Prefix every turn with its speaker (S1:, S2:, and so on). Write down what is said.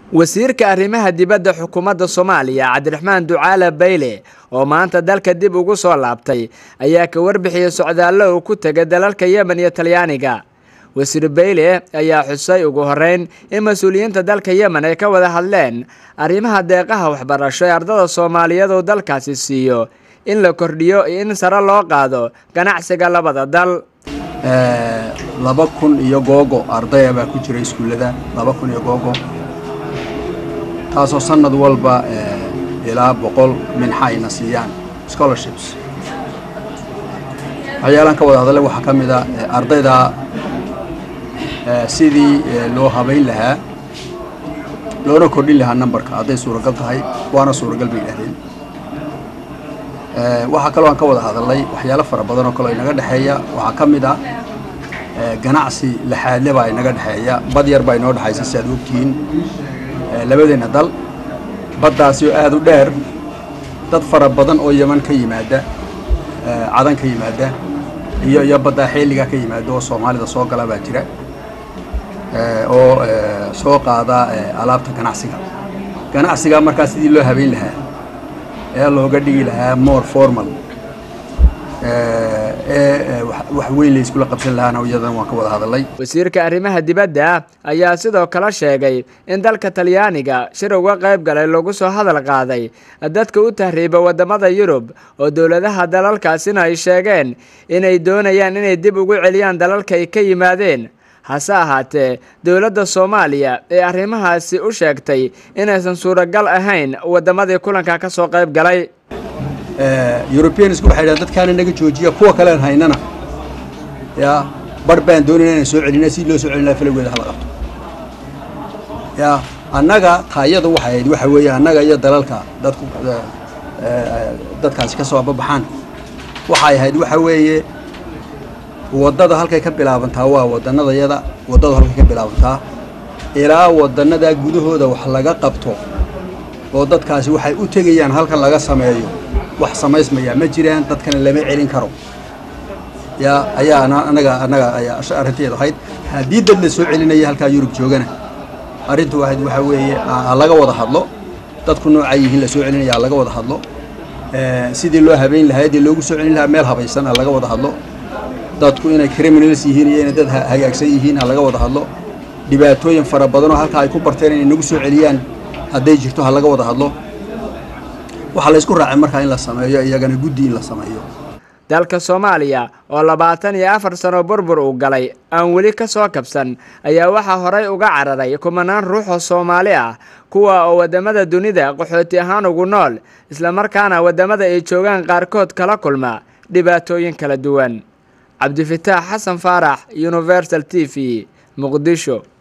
S1: wasiirka arrimaha dibadda xukuumadda soomaaliya cabdiraxmaan ducaale bayle oo maanta dalka dib ugu soo laabtay ayaa ka warbixiyey socdaallo uu ku tegay dalalka yemen iyo talyaaniga wasiir bayle ayaa xusay ugu horeyn in mas-uuliyiinta dalka yemen ay ka wada hadleen arrimaha deeqaha waxbarasho ee ardada soomaaliyeed uu dalkaasi siiyo in la kordhiyo iyo in sare loo qaado ganacsiga labada dal
S2: laba kun iyo googo ardaya baa ku jira iskuullada laba kun iyo googo taasoo sanad walba ilaa boqol minxa ayna siiyaan scholarships waxyaalaan ka wada hadale waxaa ka mid a ardayda sidii loo habayn lahaa loona kordhin lahaa numberka hadday suuragal tahay waana suuragal bay yidhahdeen waxaa kaloo aan ka wada hadalnay waxyaalo fara badan oo kaleo inaga dhexeeya waxaa ka mid ah ganacsi laxaadle baa inaga dhexeeya bad yar baa inoo dhexaysa si aad ogtihiin labadeenna dal baddaasi oo aada u dheer dad fara badan oo yeman ka yimaada cadan ka yimaada iyo iyo baddaa xeeligaa ka yimaada oo soomaalida soo gala baa jira oo soo qaada alaabta ganacsiga ganacsigaa markaa sidii loo habeyn lahaa ee looga dhigi lahaa more formal ee wax weyn la iskula qabsan lahaana iyadan waan ka wada hadalnay
S1: wasiirka arrimaha dibadda ayaa sidoo kale sheegay in dalka talyaaniga shir uga qayb galay lagu soo hadal qaaday dadka u tahriiba waddamada yurub oo dowladaha dalalkaasina ay sheegeen inay doonayaan inay dib ugu celiyaan dalalka ay ka yimaadeen hase ahaatee dowladda soomaaliya ee arrimahaasi u sheegtay inaysan suuragal ahayn waddamadii kulanka ka soo qayb galay
S2: europeansku waxay dhahan dadkaana naga joojiya kuwa kalean haynana ya bar baan doonayna inaan soo celina si loo soo celin laha falowgeeda hala qabto ya annaga taayada waxay ahayd waxa weeye annaga iyo dalalka dadku dadkaasi ka soo ababaxaan waxay ahayd waxa weeye waddada halkay ka bilaabantaa waa wadannadayada waddadu halkay ka bilaabantaa ilaa waddannadaa gudahooda wax laga qabto oo dadkaasi waxay u tegayaan halkan laga sameeyo wax samaysmayaa ma jiraan dadkana lama celin karo yaa ayaa anaga annaga ayaa arrinteedu ahayd haddii dad la soo celinaya halkaa yurub joogana arrintu ahayd waxaa weeye ha laga wada hadlo dadku noocay yihiin la soo celinaya ha laga wada hadlo sidii loo habeyn lahaa dee loogu soo celin lahaa meel habaysan ha laga wada hadlo dadku inay criminals yihiin iyo inay dad hagaagsan yihiin ha laga wada hadlo dhibaatooyin fara badan oo halkaa ay ku barteen inay nagu soo celiyaan hadday jirto ha laga wada hadlo waxaa la isku raacay markaa in la sameeyo iyagana guddi in la sameeyo
S1: dalka soomaaliya oo labaatan iyo afar sano burbur uu galay aan weli ka soo kabsan ayaa waxaa horay uga cararay kumanaan ruux oo soomaali ah kuwa oo waddamada dunida qaxooti ahaan ugu nool islamarkaana waddamada ay joogaan qaarkood kala kulma dhibaatooyin kala duwan cabdifitaax xasan faarax universal t v muqdisho